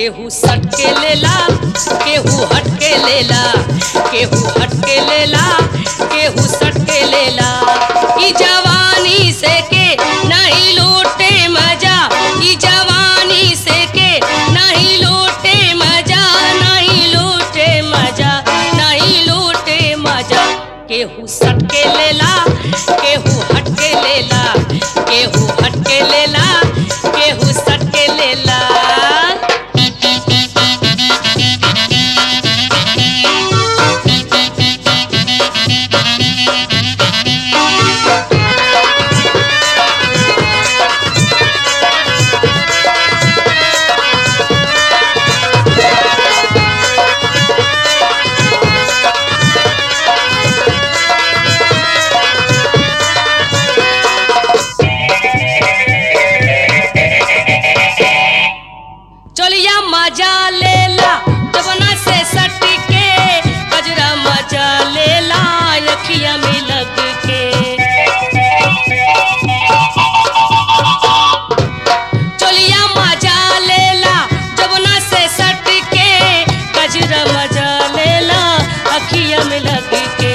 केहू सट के लेला केहू हट के लेला केहू हट के लेला केहू सट के लेला ई जवानी से के नहीं लूटे मजा ई जवानी से के नहीं लूटे मजा नहीं लूटे मजा नहीं लूटे मजा केहू सट के लेला केहू हट के लेला केहू हट के लेला केहू सट के लेला चलिया मजा लेला जबना से सट के गजरा मजा लेला अखिया में लग के चलिया मजा लेला जबना से सट के गजरा मजा लेला अखिया में लग के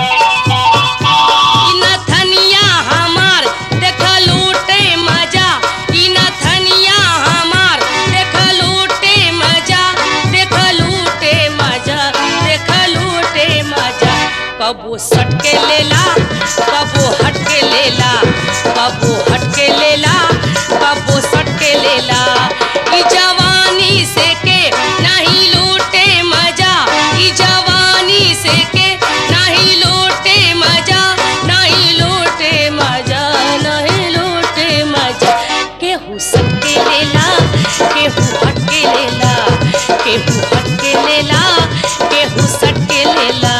ई नथनिया हमार देख लूटे मजा ई नथनिया हमार देख लूटे मजा देख लूटे मजा देख लूटे मजा कबो सट के लेला कबो हट के लेला कबो हट के लेला कबो सट के लेला ई जवानी से के नहीं लूटे मजा ई जवानी से के नहीं लूटे मजा नहीं लूटे मजा नहीं लूटे मजा केहू सट के लेला केहू हट के लेला केहू हट के लेला केहू सट के लेला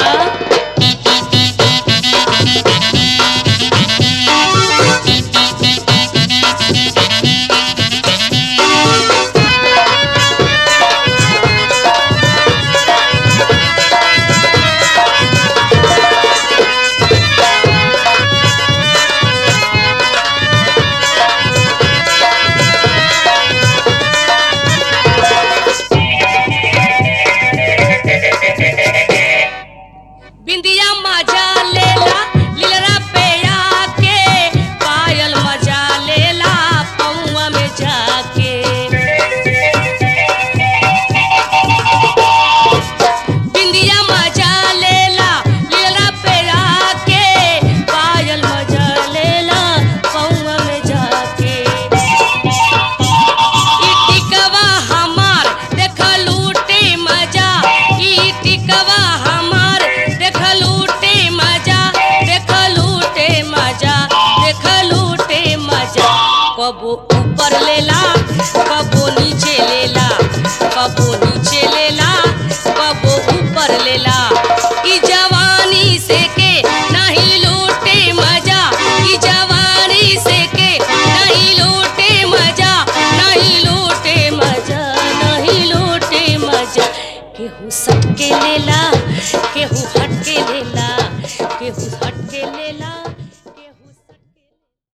बिंदिया मजा लेला लीलरा पे आके पायल मजा लेला पौआ में जाके बिंदिया मजा लेला लीलरा पे आके पायल मजा लेला पौआ में जाके ई टिकवा हमार देख लूटे मजा ई टिकवा हमार देख लूटे मजा देख लूटे मजा देख लूटे मजा कबो ऊपर लेला कबो नीचे लेला कबो नीचे लेला कबो ऊपर लेला ई जवानी से के नहीं लूटे मजा ई जवानी से के नहीं लूटे मजा नहीं लूटे मजा नहीं लूटे मजा केहू सट के लेला केहू हट के लेला केहू